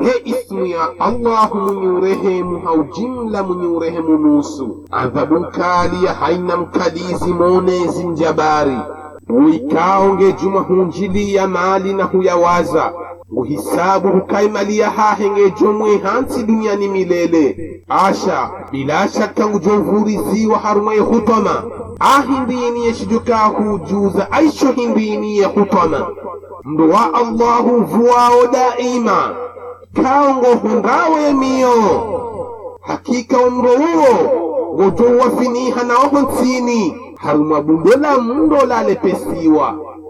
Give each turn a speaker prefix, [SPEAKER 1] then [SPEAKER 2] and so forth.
[SPEAKER 1] he ismu ya allahu mwenye urehemu haujimla mwenye urehemu nusu adhabu nkali ya haina mkalizi monezi njabari uikaonge juma hunjili ya mali na huyawaza nguhisabu hukaimaliya hahe jomwe hansi duniani milele asha bila shaka ngujovuriziwa harumwe hutoma ahindiniye shijuka hujuza aisho hindiniye hutoma mndo wa allahu vuwao daima kaongo hungawe miyo hakika umro uwo ngojowafiniha naoho nsini harumwa bundo la mndo lalepesiwa